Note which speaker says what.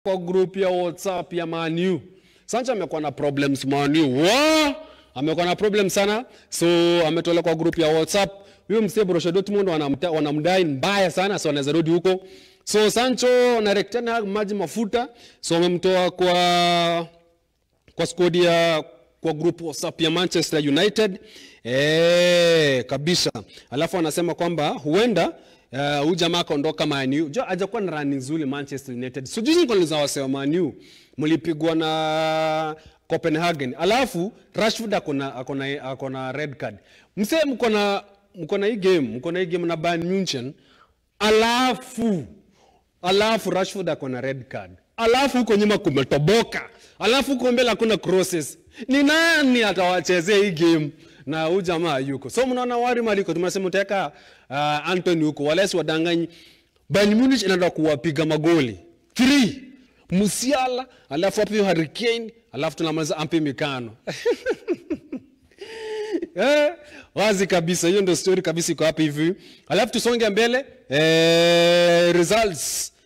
Speaker 1: kwa group ya WhatsApp ya Manu. Sancho amekuwa na problems Manu. Wa! Amekuwa na problem sana. So ametolewa kwa group ya WhatsApp. Huyo msee Borussia Dortmund wanamta- wanamdai mbaya sana so anaweza rudi huko. So Sancho na Erik ten Hag maji mafuta. So wamemtoa kwa kwa squad ya kwa group WhatsApp ya Manchester United eh, kabisa. Alafu anasema kwamba huenda uh, huyu jamaa akaondoka Man U. Jo hajakuwa na run nzuri Manchester United. So juzi nilikuwa niliza wasema Man U mlipigwa na Copenhagen. Alafu Rashford akona akona akona red card. Msee mko na mko na hii game, mko na hii game na Bayern Munchen. Alafu alafu Rashford ako na red card, alafu huko nyuma kumetoboka, alafu huko mbele hakuna crosses. Ni nani atawachezea hii game? na huyu jamaa yuko. So mnaona wari maliko tumesema utaweka uh, Anthony huko, walesi wadanganyi. Bayern Munich inaenda kuwapiga magoli 3 Musiala, alafu hapo Harry Kane, alafu tunamaliza ampi mikano Eh, wazi kabisa, hiyo ndio story kabisa iko hapa hivi. Alafu tusonge mbele eh, results